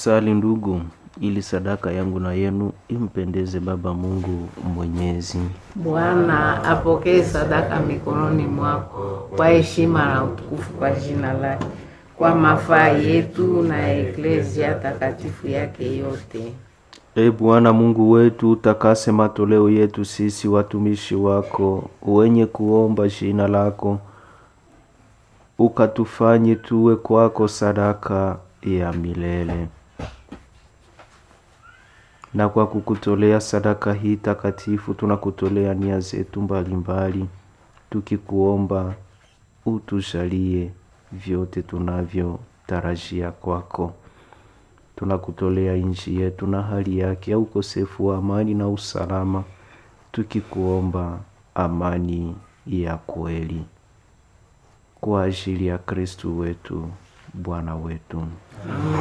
Tusali ndugu, ili sadaka yangu na yenu impendeze Baba Mungu Mwenyezi. Bwana apokee sadaka mikononi mwako kwa heshima na utukufu kwa jina lake, kwa mafaa yetu na eklezia takatifu yake yote. E Bwana Mungu wetu, utakase matoleo yetu sisi watumishi wako wenye kuomba jina lako, ukatufanye tuwe kwako sadaka ya milele. Na kwa kukutolea sadaka hii takatifu, tunakutolea nia zetu mbalimbali, tukikuomba utujalie vyote tunavyotarajia kwako. Tunakutolea nchi yetu na hali yake ya ukosefu wa amani na usalama, tukikuomba amani ya kweli kwa ajili ya Kristu wetu Bwana wetu.